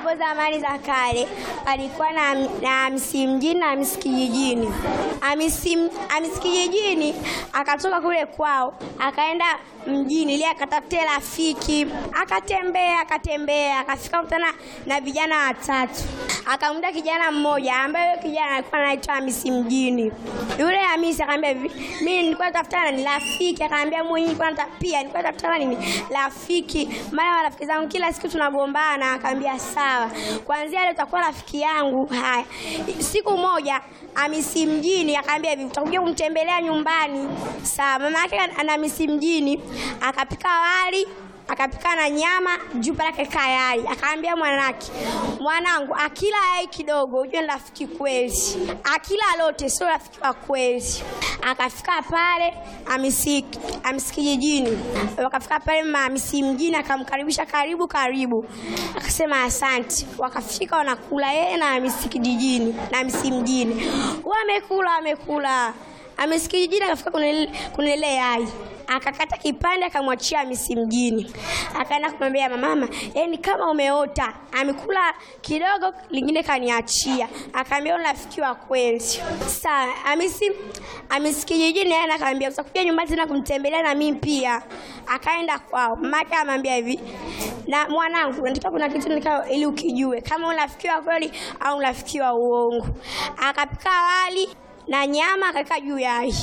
hapo zamani za kale palikuwa na, na Hamisi mjini na Hamisi kijijini. Hamisi Hamisi kijijini akatoka kule kwao akaenda mjini ili akatafute rafiki, akatembea akatembea, akafika kutana na vijana watatu, akamkuta kijana mmoja ambaye huyo kijana alikuwa anaitwa Hamisi mjini. Yule Hamisi akamwambia hivi, mimi nilikuwa natafuta ni rafiki. Akamwambia mwenyewe nilikuwa natafuta pia nilikuwa natafuta nini rafiki, maana marafiki zangu kila siku tunagombana. Akamwambia sawa, kuanzia leo utakuwa rafiki yangu. Haya, siku moja Hamisi mjini akamwambia hivi, utakuja kumtembelea nyumbani. Sawa, mama yake ana Hamisi mjini akapika wali akapika na nyama juu pale kaka yai. Akaambia mwanake, mwanangu, akila yai kidogo ujue ni rafiki kweli, akila lote sio rafiki wa kweli. Akafika pale Hamisi Hamisi kijijini, wakafika pale mama Hamisi mjini akamkaribisha, karibu karibu, akasema asante. Wakafika wanakula yeye na Hamisi kijijini na Hamisi mjini, wamekula wamekula. Hamisi kijijini akafika kuna ile yai akakata kipande akamwachia Hamisi mjini, akaenda kumwambia mama, yani kama umeota. Amekula kidogo, lingine kaniachia. Akaambia rafiki wa kweli. Sawa, Hamisi Hamisi kijijini yeye akamwambia utakuja nyumbani tena kumtembelea na mimi pia. Akaenda kwao, mama yake amwambia hivi, na mwanangu, nataka kuna kitu nikao ili ukijue kama rafiki wa kweli au rafiki wa uongo. Akapika wali na nyama akaweka juu yai.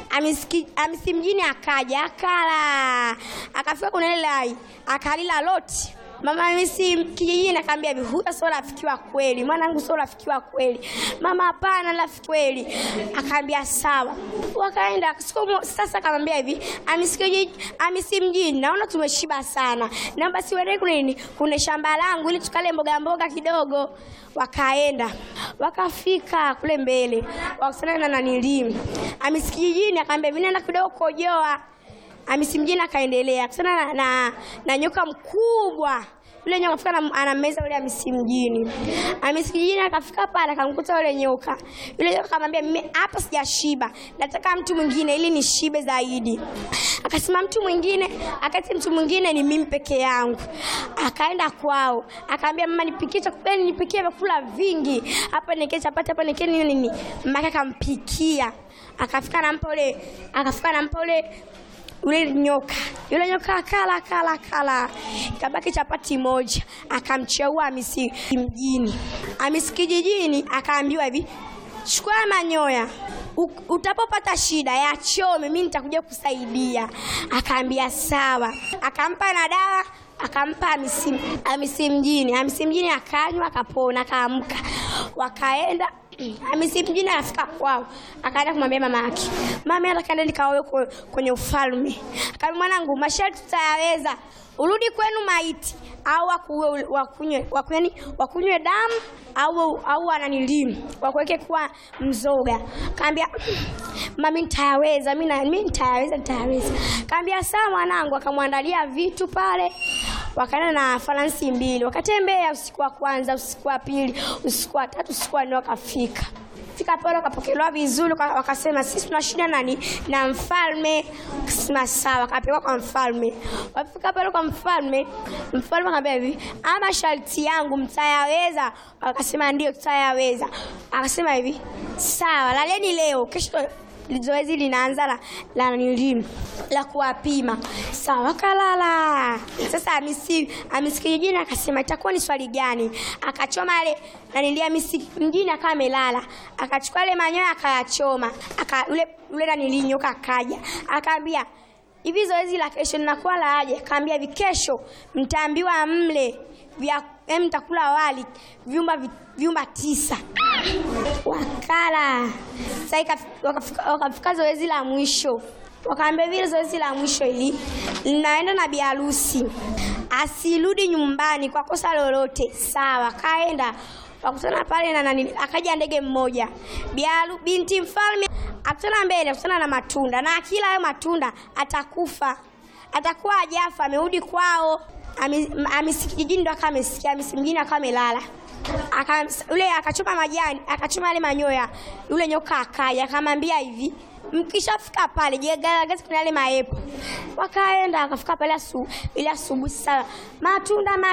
Hamisi mjini akaja akala, akafika kuna ile yai akalila loti. Mama Hamisi kijijini akaambia hivi, huyo sio rafiki wa kweli, mwanangu, sio rafiki wa kweli. Mama, hapana, rafiki kweli. Akaambia sawa. Wakaenda siku sasa, akamwambia hivi, Hamisi kijijini, Hamisi mjini, naona tumeshiba sana, naomba siwende kuna nini, kuna shamba langu ili tukale mboga mboga kidogo. Wakaenda wakafika kule mbele, wakasana na nanilimu. Hamisi kijijini akaambia hivi, nenda kidogo kojoa Hamisi mjini akaendelea akutana na, na, na nyoka mkubwa. Yule nyoka afika anameza yule Hamisi mjini. Hamisi kijijini akafika pale akamkuta yule nyoka. Yule nyoka akamwambia mimi hapa sijashiba. Nataka mtu mwingine ili nishibe zaidi. Akasema mtu mwingine, akati mtu mwingine ni mimi peke yangu. Akaenda kwao. Akaambia mama nipikie chakula, nipikie vyakula vingi. Hapa nikie chapati, hapa nikie nini nini. Mama akampikia. Akafika nampa yule, akafika nampa yule yule nyoka yule nyoka akala kala kala, kabaki chapati moja, akamcheua Hamisi mjini. Hamisi kijijini akaambiwa hivi, chukua manyoya utapopata shida ya chome, mimi nitakuja kusaidia. Akaambia sawa, akampa na dawa akampa Hamisi Hamisi mjini. Hamisi mjini akanywa, akapona, akaamka, wakaenda Hamisi mjini afika kwao, akaenda kumwambia mama yake, mama hata kaenda nikaoe kwenye ufalme. Akamwambia mwanangu, masharti tutayaweza, urudi kwenu maiti au wakuwe wakunywe wakunywe wakunywe damu au au ananilimu wakuweke kuwa mzoga. Kaambia mami, nitayaweza mimi na mimi nitayaweza nitayaweza. Kaambia sawa mwanangu, akamwandalia vitu pale wakaenda na faransi mbili, wakatembea usiku wa kwanza, usiku wa pili, usiku wa tatu, usiku wa nne, wakafika fika pale wakapokelewa vizuri, wakasema sisi tuna shida nani na mfalme. Akasema sawa, wakapelekwa kwa mfalme. Wafika pale kwa mfalme, mfalme akamwambia hivi, ama sharti yangu mtayaweza? Wakasema ndio, tutayaweza. Akasema hivi, sawa, laleni leo, kesho zoezi linaanza la la nilimu la kuwapima. Sawa, wakalala. Sasa Hamisi Hamisi kijijini akasema itakuwa ni swali gani? Akachoma ile nanilia Hamisi mjini akawa amelala, akachukua ile manyoya akayachoma, aka ule ule nanilinyoka akaja akaambia hivi zoezi la kesho linakuwa la aje? Akaambia hivi, kesho mtaambiwa mle vya mtakula wali vyumba vyumba tisa. Wakala sasa, wakafika zoezi la mwisho, wakaambia vile zoezi la mwisho hili linaenda na biharusi asirudi nyumbani kwa kosa lolote. Sawa, kaenda wakutana pale na nani, akaja ndege mmoja biaru, binti mfalme akutana mbele, akutana na matunda, na akila hayo matunda atakufa, atakuwa ajafa, amerudi kwao. Hamisi kijijini ndo akawa amesikia, Hamisi mjini akawa amelala aka yule akachoma majani akachoma yale manyoya. Yule nyoka akaja akamwambia hivi, mkishafika pale jigaragaze kuna yale maepo. Wakaenda akafika pale asu, ile asubuhi sasa matunda